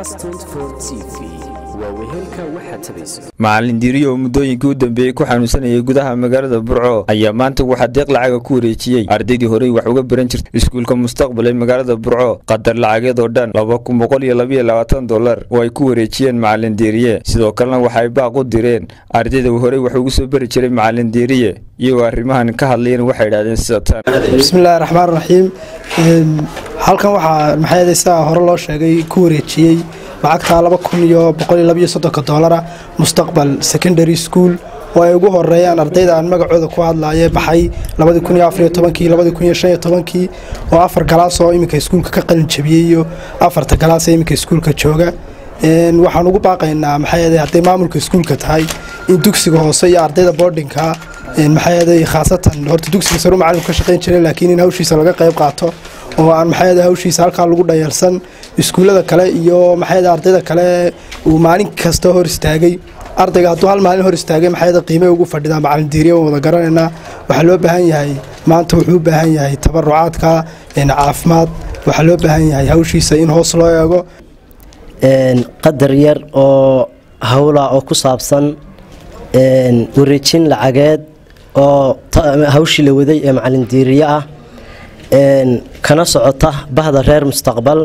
macalin diiriyo oo muddooyinkii u dambeeyey ku xanuunsanayay gudaha magaalada burco ayaa maanta waxaa deeq lacaga ku wareejiyey ardaydii horey wax uga baran jirtay iskuulka mustaqbal ee magaalada burco qadar lacageed oo dhan laba kun boqol iyo labaiyo labaatan dolar oo ay ku wareejiyeen macalin diiriye sidoo kalena waxa ay baaq u direen ardayda horey wax ugu soo bari jiray macalin diiriye iyagoo arrimahan ka hadlayeen waxay idhahdeen sida tan bismillahi raxmaan raxiim halkan waxaa maxay sidaa hore loo sheegay ku wareejiyey lacagta laba kun iyo boqol iyo labaiyo soddonka doolara mustaqbal secondary school oo ay ugu horeeyaan ardayda aan magacooda ku hadlaye baxay labadii kun iyo afariyo tobankii labadii kun iyo shan iyo tobankii oo afar galaas oo iminka iskuulka ka qalin jabiyey iyo afarta galaas ee iminka iskuulka jooga waxaan ugu baaqaynaa maxay hadday maamulka iskuulka tahay in dugsiga hoose iyo ardayda boardingka maxay khaasatan horta dugsiga saru macalinku ka shaqayn jiray laakiin in hawshiisa laga qayb qaato oo aan maxay hawshiisa halkaa lagu dhayalsan iskuullada kale iyo maxay ardayda kale uu maalin kasta hor istaagay ardayga hadduu hal maalin hor istaagay maxay qiimay ugu fadhidaa macalin diiriya waan wada garanaynaa waxaa loo baahan yahay maanta wuxuu u baahan yahay tabarucaadka caafimaad waxaa loo baahan yahay hawshiisa in hoos loo eego qadar yar oo hawla oo ku saabsan wareejin lacageed oo hawshii la waday ee macalin diiriye ah kana socota bahda reer mustaqbal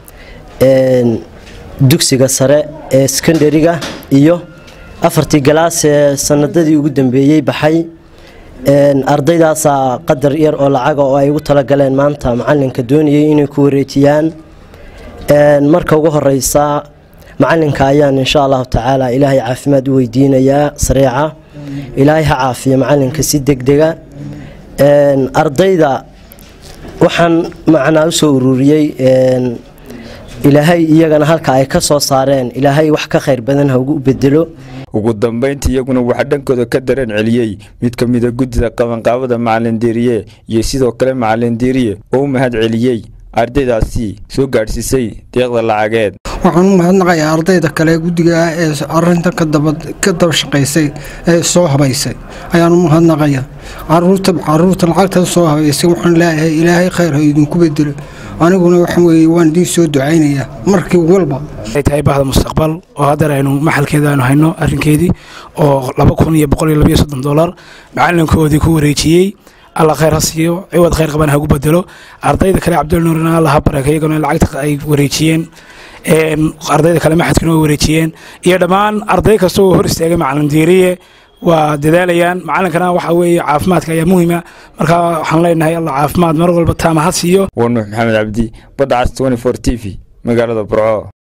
dugsiga sare ee sekondariga iyo afartii galaas ee sanadadii ugu dambeeyey baxay ardaydaasaa qadar yar oo lacaga oo ay ugu talagaleen maanta macalinka doonayay inay ku wareejiyaan marka ugu horeysa macalinka ayaan insha allahu tacaala ilaahay caafimaad u weydiinayaa sareeca ilaahay ha caafiyo macalinka si degdega ardayda waxaan macnaa u soo ururiyey ilaahay iyagana halka ay ka soo saareen ilaahay wax ka khayr badan ha ugu bedelo ugu dambayntii iyaguna waxaa dhankooda ka dareen celiyey mid ka mida guddida qabanqaabada macalin diiriye iyo sidoo kale macalin diiriye oo u mahad celiyey ardaydaasi soo gaadhsiisay deeqda lacageed waxaan u mahadnaqayaa ardayda kale guddiga ah ee arintan ka daba shaqaysay ee soo habaysay ayaan u mahadnaqaya caruurta lacagtan soo habaysay waxaan leeyahay ilaahay khayr ha idinku bedelo aniguna waxa weye waan idiin soo ducaynayaa markii walba ay tahay bahda mustaqbal oo haddar aynu maxalkeeda aynu hayno arrinkeedii oo laba kun iyo boqol iyo labayo soddon dolar macalinkoodii ku wareejiyey alla khayr ha siiyo ciwad khayr qaban hagu bedelo ardayda kale cabdul nuurina alla ha baraka iyaguna lacagta ay wareejiyeen ardayda kale maxadkuna way wareejiyeen iyo dhammaan arday kasta oo hor istaagay macalin diiriye waa dadaalayaan macalinkana waxa weeye caafimaadka ayaa muhiima marka waxaan leenahay alla caafimaad mar walba taama ha siiyo waa nuux maxamed cabdi badda cas t t v magaalada burco